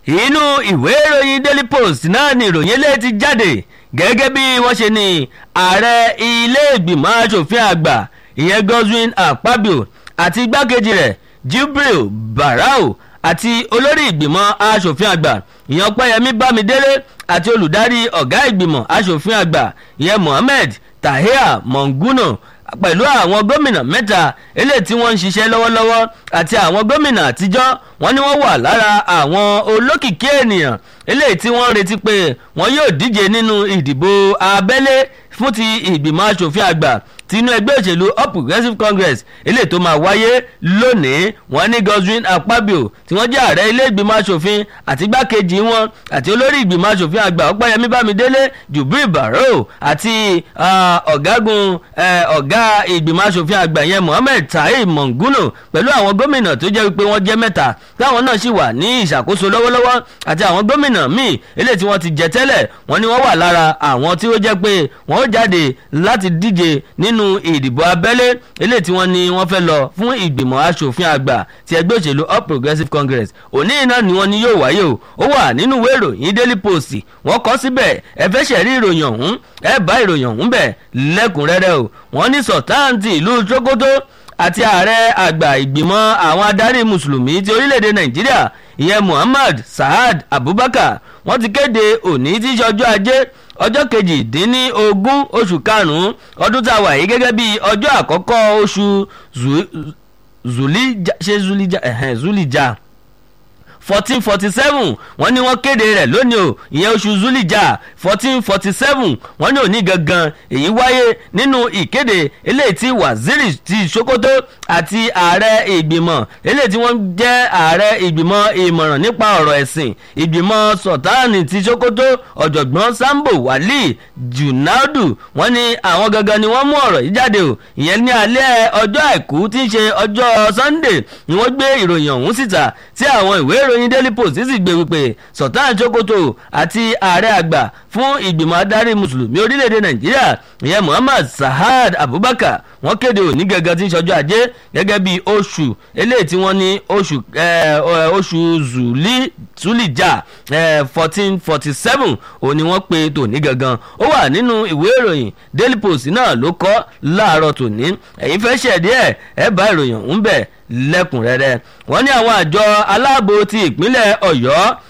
inú ìwé ìròyìn daily post náà ni ìròyìn eléyìí ti jáde gẹ́gẹ́ bí wọ́n ṣe ní ààrẹ ilé ìgbìmọ̀ asòfin àgbà ìyẹn Godswin Akpabio àti igbákejì rẹ̀ Jibril Barau àti olórí ìgbìmọ̀ asòfin àgbà ìyẹn Ọpẹ́yẹmí Bámidélé àti olùdarí ọ̀gá ìgbìmọ̀ asòfin àgbà ìyẹn Mohammed Tahir Monguno pẹ̀lú àwọn gómìnà mẹ́ta eléyìí tí wọ́n ń ṣiṣẹ́ lọ́wọ́lọ́wọ́ àti àwọn gómìnà àtijọ́ wọ́n ní wọ́n wà lára àwọn olókìkí ènìyàn eléyìí tí wọ́n retí pé wọ́n yóò díje nínú ìdìbò abẹ́lé fún ti ìgbìmọ̀ asòfin àgbà tinú ẹgbẹ́ òṣèlú All Progressives Congress eléyìí tó máa wáyé lónìí wọ́n ní Godswin Akpabio tí wọ́n jẹ́ ààrẹ ilé ìgbìmọ̀ asòfin àti igbákejì wọn àti olórí ìgbìmọ̀ asòfin àgbà Ọpẹ́yẹmí Bámidélé Jubril Barrow àti ọ̀gágun ọ̀gá ìgbìmọ̀ asòfin àgbà yẹn Mohammed Tahir Monguno pẹ̀lú àwọn gómìnà tó jẹ́ wípé wọ́n jẹ́ mẹ́ta táwọn náà sì wà ní ìṣàkóso lọ́wọ́lọ́wọ́ àti àwọn gómìnà míì eléyìí tí wọ́n ti jẹ tẹ́lẹ̀ wọ́n ní wọ́n wà lára àwọn tí ó jẹ́ pé wọ́n ó jáde láti díje nínú ìdìbò abẹ́lé eléyìí tí wọ́n ní wọ́n fẹ́ lọ fún ìgbìmọ̀ asòfin àgbà ti ẹgbẹ́ òṣèlú All Progressives Congress òní iná ni wọ́n ní yóò wáyé o ó wà nínú ìwé ìròyìn Daily Post wọ́n kọ síbẹ̀ ẹ fẹ́ ṣẹ̀rí ìròyìn ọ̀hún ẹ bá ìròyìn ọ̀hún bẹ̀ lẹ́kùnrẹ́rẹ́ o wọ́n ní sọ̀táǹtì ìlú Sokoto àti ààrẹ àgbà ìgbìmọ̀ àwọn adarí mùsùlùmí ti orílẹ̀-èdè Nàìjíríà ìyẹn Muhammad Saad Abubakar wọ́n ti kéde òní tí í ṣe ọjọ́ ajé ọjọ́ kejìdínlógún oṣù karùn-ún ọdún tá a wà yìí gẹ́gẹ́ bí ọjọ́ àkọ́kọ́ oṣù zulija ṣe zulija ẹ̀hẹ́n zulija fourteen forty seven wọ́n ní wọ́n kéde rẹ̀ lónìí o ìyẹn oṣù zulija fourteen forty seven wọ́n ní òní gangan èyí wáyé nínú ìkéde eléyìí tí waziri ti sokoto àti ààrẹ ìgbìmọ̀ eléyìí tí wọ́n jẹ́ ààrẹ ìgbìmọ̀ ìmọ̀ràn nípa ọ̀rọ̀ ẹ̀sìn ìgbìmọ̀ sultani ti sokoto ọ̀jọ̀gbọ́n sambo wali junaudu wọ́n ní àwọn gangan ni wọ́n mú ọ̀rọ̀ yìí jáde o ìyẹn ní alẹ́ ọjọ́ àìkú tí ń ṣe ọjọ́ sunday ni wọ́n gbé ìròyìn ọ̀hún síta tí àwọn ìwé ìròyìn daily post sì gbé wípé sultan sokoto àti ààrẹ àgbà fún ìgbìmọ̀ adarí mùsùlùmí orílẹ̀-èdè nàìjíríà ìyẹn muhammad sahad abubakar wọ́n kéde òní gẹ́gẹ́ tí ń ṣọjọ́ ajé gẹ́gẹ́ bí oṣù eléyìí tí wọ́n ní oṣù oṣù zulija fourteen forty seven òun ni wọ́n pe tòní gangan ó wà nínú ìwé ìròyìn daily post náà ló kọ láàárọ̀ tòní ẹ̀yin fẹ́ ṣẹ̀dí ẹ̀ ẹ̀ bá ìròyìn ọ̀hún bẹ̀ lẹ́kùnrẹ́rẹ́ wọ́n ní àwọn àjọ aláàbò ti ìpínlẹ̀ ọ̀yọ́